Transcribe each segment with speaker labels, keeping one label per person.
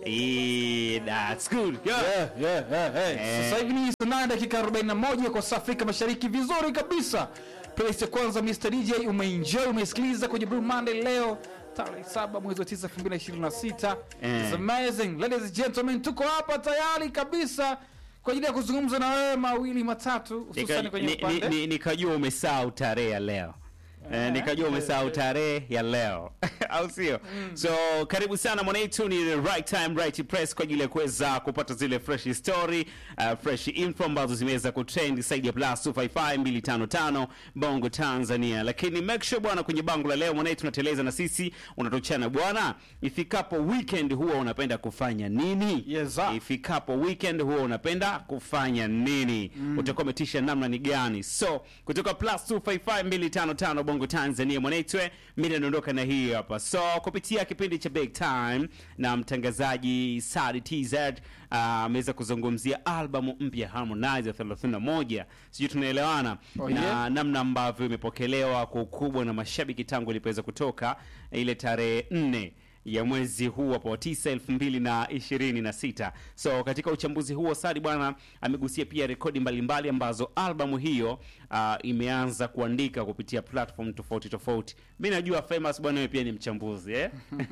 Speaker 1: Eh, that's good. Yeah.
Speaker 2: Yeah, yeah, yeah, hey.
Speaker 1: Eh.
Speaker 2: Sasa hivi ni saa nane dakika 41 kwa saa Afrika Mashariki, vizuri kabisa. Playlist ya kwanza Mr DJ umeenjoy, umeisikiliza kwenye Blue Monday leo tarehe 7 mwezi wa 9 2026.
Speaker 1: Eh.
Speaker 2: It's amazing. Ladies and gentlemen, tuko hapa tayari kabisa kwa ajili ya kuzungumza na wewe mawili matatu hususan
Speaker 1: Nika-
Speaker 2: kwenye
Speaker 1: ni- ni-
Speaker 2: upande
Speaker 1: ni- Nikajua umesahau tarehe ya leo. Eh, nikajua umesahau tarehe ya leo au sio? So karibu sana mwanaitu, ni the right time right press kwa ajili ya kuweza kupata zile fresh story uh, fresh info ambazo zimeweza kutrend zaidi ya plus 255 255 Bongo Tanzania. Lakini make sure bwana, kwenye bango la leo mwanaitu unateleza na sisi unatochana bwana, ifikapo weekend huwa unapenda kufanya nini?
Speaker 2: Yes, sir.
Speaker 1: ifikapo weekend huwa unapenda kufanya nini utakuwa umetisha namna ni gani so kutoka plus 255255 bongo tanzania mwanaitwe mi naondoka na hii hapa so kupitia kipindi cha big time na mtangazaji sadi tz ah, ameweza kuzungumzia albamu mpya harmonize ya 31 sijui tunaelewana
Speaker 2: Oh,
Speaker 1: na
Speaker 2: yeah.
Speaker 1: namna ambavyo imepokelewa kwa ukubwa na mashabiki tangu ilipoweza kutoka ile tarehe nne ya mwezi huu hapo wa tisa elfu mbili na ishirini na sita so katika uchambuzi huo sadi bwana amegusia pia rekodi mbalimbali ambazo albamu hiyo uh, imeanza kuandika kupitia platform tofauti tofauti mi najua famous bwana wewe pia ni mchambuzi eh?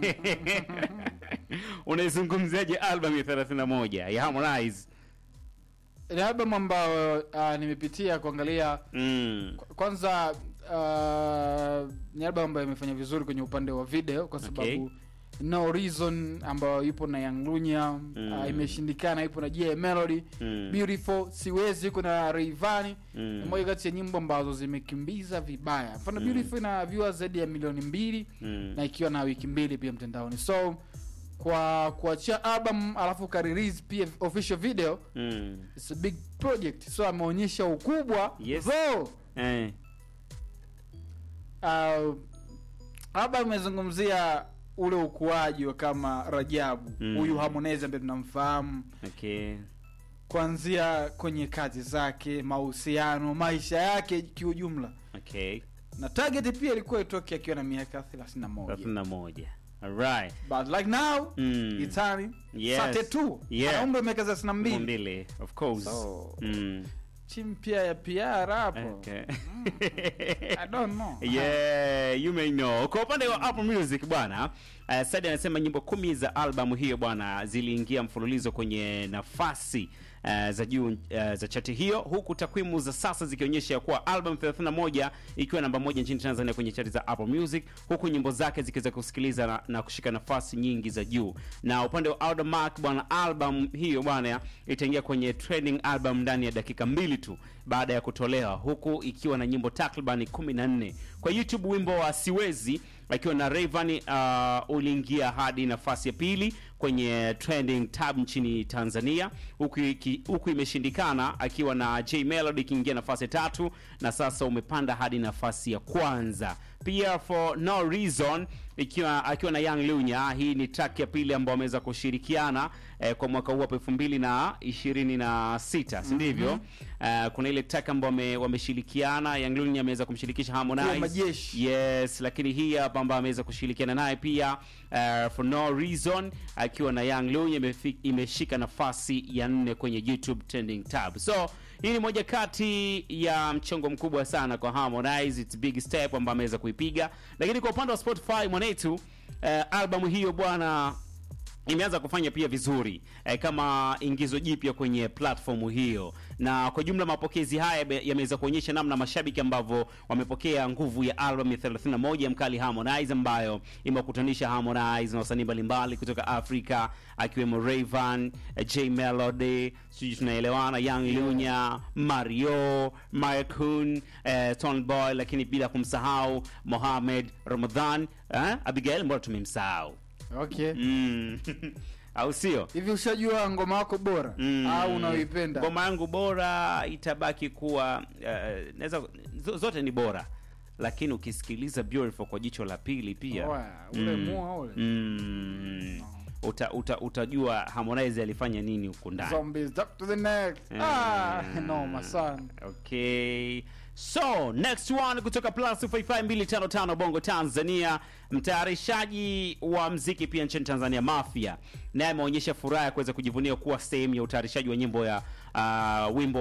Speaker 1: unaizungumziaje albamu ya 31 ya harmonize
Speaker 2: ni album ambayo uh, nimepitia kuangalia
Speaker 1: mm.
Speaker 2: kwanza uh, ni album ambayo imefanya vizuri kwenye upande wa video kwa sababu
Speaker 1: Okay.
Speaker 2: no reason ambayo ipo na Young Lunya
Speaker 1: Mm.
Speaker 2: uh, imeshindikana ipo na J Melody
Speaker 1: Mm.
Speaker 2: beautiful siwezi iko na Rayvanny
Speaker 1: Mm.
Speaker 2: ni moja kati ya nyimbo ambazo zimekimbiza vibaya mfano
Speaker 1: Mm.
Speaker 2: beautiful ina viewers zaidi ya milioni mbili
Speaker 1: Mm.
Speaker 2: na ikiwa na wiki mbili pia mtandaoni so kwa kuachia album alafu ka release pia official video
Speaker 1: Mm.
Speaker 2: it's a big project so ameonyesha ukubwa
Speaker 1: Yes.
Speaker 2: though
Speaker 1: Eh.
Speaker 2: uh, labda amezungumzia ule ukuaji wa kama Rajabu
Speaker 1: Mm.
Speaker 2: huyu Harmonize ambaye tunamfahamu
Speaker 1: Okay.
Speaker 2: kuanzia kwenye kazi zake, mahusiano, maisha yake kiujumla,
Speaker 1: Okay.
Speaker 2: na target pia ilikuwa itoke akiwa na miaka 31
Speaker 1: 31. Alright.
Speaker 2: but like now
Speaker 1: Mm.
Speaker 2: it's turning
Speaker 1: Yes.
Speaker 2: 32
Speaker 1: Yeah.
Speaker 2: ana umri wa miaka 32
Speaker 1: Mbili, of course.
Speaker 2: So-
Speaker 1: Mm.
Speaker 2: chimpia ya PR hapo
Speaker 1: Okay.
Speaker 2: I don't know
Speaker 1: yeah, you may know. Kwa upande wa Apple Music bwana, uh, Sadi anasema nyimbo kumi za albamu hiyo bwana ziliingia mfululizo kwenye nafasi uh, za juu uh, za chati hiyo, huku takwimu za sasa zikionyesha ya kuwa album 31 ikiwa namba moja nchini Tanzania kwenye chati za Apple Music, huku nyimbo zake zikiweza kusikiliza na, na kushika nafasi nyingi za juu. Na upande wa Audiomack bwana, album hiyo bwana itaingia kwenye trending album ndani ya dakika mbili tu baada ya kutolewa, huku ikiwa na nyimbo takriban 14. Kwa YouTube wimbo wa Siwezi akiwa na Rayvanny uh, uliingia hadi nafasi ya pili kwenye trending tab nchini Tanzania, huku iki- huku imeshindikana akiwa na J Melody ikiingia nafasi ya tatu na sasa umepanda hadi nafasi ya kwanza. Pia for no reason ikiwa akiwa na Young Lunya, hii ni track ya pili ambayo wameweza kushirikiana eh, kwa mwaka huu hapa 2026 si ndivyo? Eh, kuna ile track ambayo wame- wameshirikiana, Young Lunya ameweza kumshirikisha Harmonize
Speaker 2: Kuwa majeshi.
Speaker 1: Yes, lakini hii hapa ambayo ameweza kushirikiana naye pia uh, for no reason akiwa na Young Lunya imefi- imeshika nafasi ya nne kwenye YouTube trending tab. So hii ni moja kati ya mchongo mkubwa sana kwa Harmonize, it's big step ambayo ameweza kuipiga, lakini kwa upande wa Spotify mwanetu, uh, albamu hiyo bwana imeanza kufanya pia vizuri eh, kama ingizo jipya kwenye platform hiyo, na kwa jumla mapokezi haya yame- yameweza kuonyesha namna mashabiki ambavyo wamepokea nguvu ya album ya 31 ya mkali Harmonize ambayo imewakutanisha Harmonize na wasanii mbalimbali kutoka Afrika akiwemo Rayvan, eh, J Melody, sijui tunaelewana, Young Lunya, Mario, Markun, eh, Tony Boy, lakini bila kumsahau Mohamed Ramadhan, eh, Abigail, mbona tumemsahau
Speaker 2: okay
Speaker 1: Mm. au sio?
Speaker 2: hivi ushajua ngoma yako bora
Speaker 1: Mm.
Speaker 2: au unaoipenda
Speaker 1: Ngoma yangu bora itabaki kuwa uh, naweza zo- zote ni bora, lakini ukisikiliza Beautiful kwa jicho la pili pia
Speaker 2: Oya, ule
Speaker 1: Mm.
Speaker 2: mua ule
Speaker 1: mm, uta, uta, utajua Harmonize alifanya nini huku ndani.
Speaker 2: Zombies up to the next. Ah, noma sana.
Speaker 1: Okay. So, next one kutoka Plus 55255 Bongo Tanzania, mtayarishaji wa mziki pia nchini Tanzania Mafia, naye ameonyesha furaha ya kuweza kujivunia kuwa sehemu ya utayarishaji wa nyimbo ya uh, wimbo